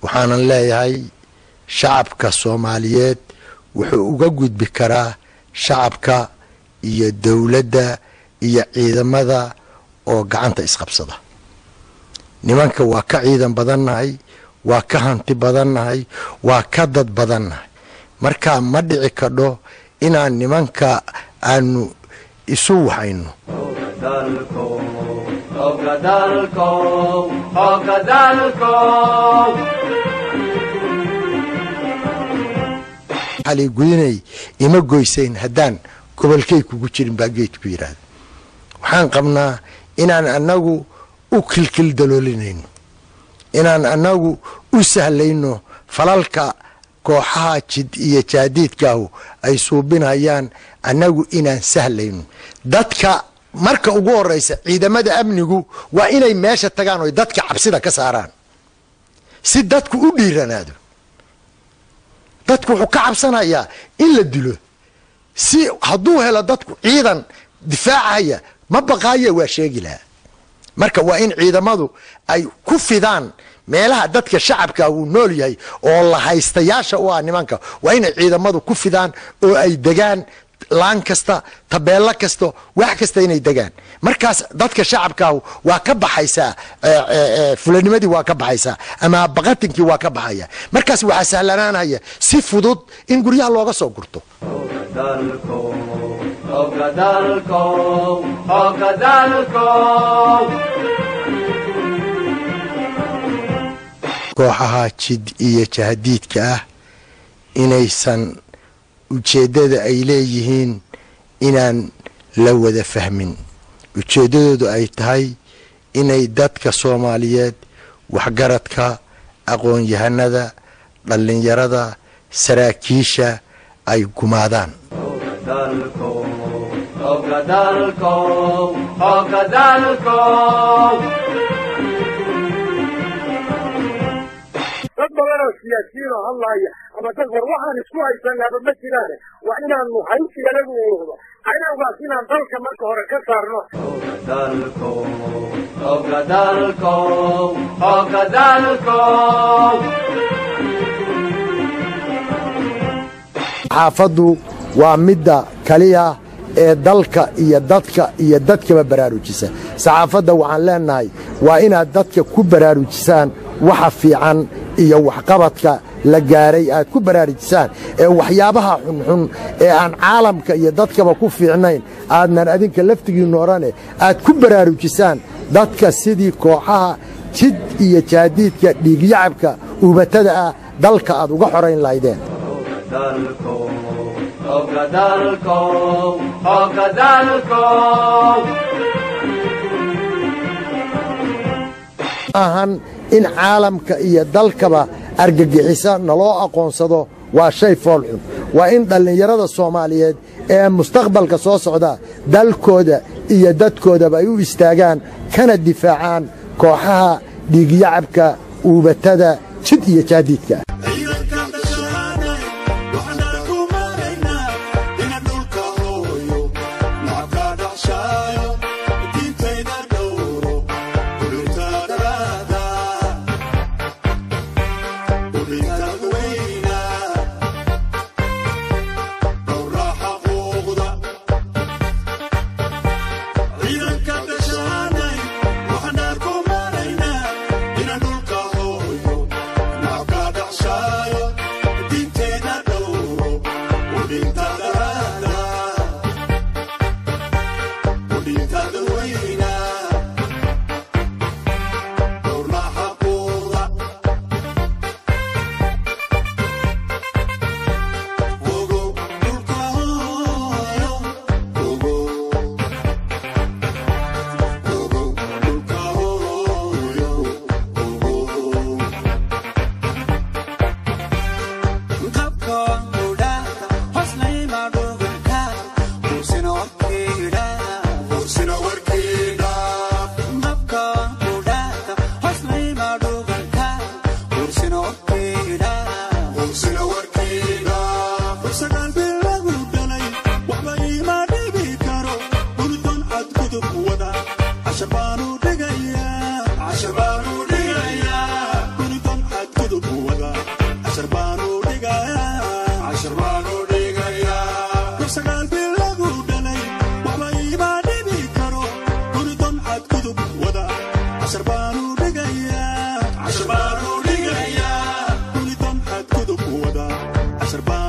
waxaanan leeyahay shacabka soomaaliyeed wuxuu uga gudbi karaa shacabka iyo dowladda iyo ciidamada oo gacanta isqabsada nimanka waa ka ciidan badannahay waa ka hanti badannahay waa ka dad badannahay marka ma dhici kadho inaan nimanka aanu isu waxayno gudinay ima goysayn haddaan gobolkay kugu jirin baa geedku yidhaahda waxaan qabnaa inaan annagu u kilkil daloolinayno inaan annagu u sahlayno falalka kooxaha jid iyo jaadiidkaahu ay suubinayaan annagu inaan sahlayno dadka marka ugu horeysa ciidamada amnigu waa inay meesha tagaan oy dadka cabsida ka saaraan si dadku u dhiiranaado dadku wuxuu ka cabsanayaa in la dilo si hadduu helo dadku ciidan difaacaya ma baqaaya waa sheegi lahaa marka waa in ciidamadu ay ku fidaan meelaha dadka shacabka uu nool yahay oo la haystayaasha u ah nimanka waa inay ciidamadu ku fidaan oo ay degaan laan kasta tabeelo kasta wax kasta inay degaan markaas dadka shacabkaahu waa ka baxaysaa fulanimadii waa ka baxaysaa ama baqatinkii waa ka baxaya markaas waxaa sahlanaanaya si fudud in guryaha looga soo gurto kooxaha jid iyo jahadiidka ah inaysan ujeeddada ay leeyihiin inaan la wada fahmin ujeeddadoodu ay tahay inay dadka soomaaliyeed waxgaradka aqoon-yahanada dhallinyarada saraakiisha ay gumaadaan dad badan oo siyaasiyiin oo hadlaaya ama dad war waxaan isku haysanaaba ma jiraane waa inaanu haysiganagu uuqdo cadowgaas inaan dalka marka hore ka saarno xaafaddu waa midda kaliya ee dalka iyo dadka iyo dadkaba baraarujisa saxaafadda waxaan leenahay waa inaad dadka ku baraarujisaan waxa fiican iyo waxqabadka la gaaray aad ku baraarujisaan ee waxyaabaha xunxun ee aan caalamka iyo dadkaba ku fiicnayn aadnan adinka laftigiinnu odhane aad ku baraarujisaan dadka sidii kooxaha jid iyo jaadiidka dhiigyacabka uubatada ah dalka aad uga xorayn lahaydeen ahan in caalamka iyo dalkaba argagixisa naloo aqoonsado waa shay foolxun waa in dhallinyarada soomaaliyeed ee mustaqbalka soo socda dalkooda iyo dadkoodaba ay u istaagaan kana difaacaan kooxaha dhiigyacabka uubatada jid iyo jaadiidka Ashabaanu dhigaya, Ashabaanu dhigaya, Guridan xadgudub cashar baanu dhigayaa dub sagaal bil lagu dhalay waxba iibaa dhibi karo guridan xadgudub wada cashar baanu dhigayaa guridan xadgudub wada cashar baanu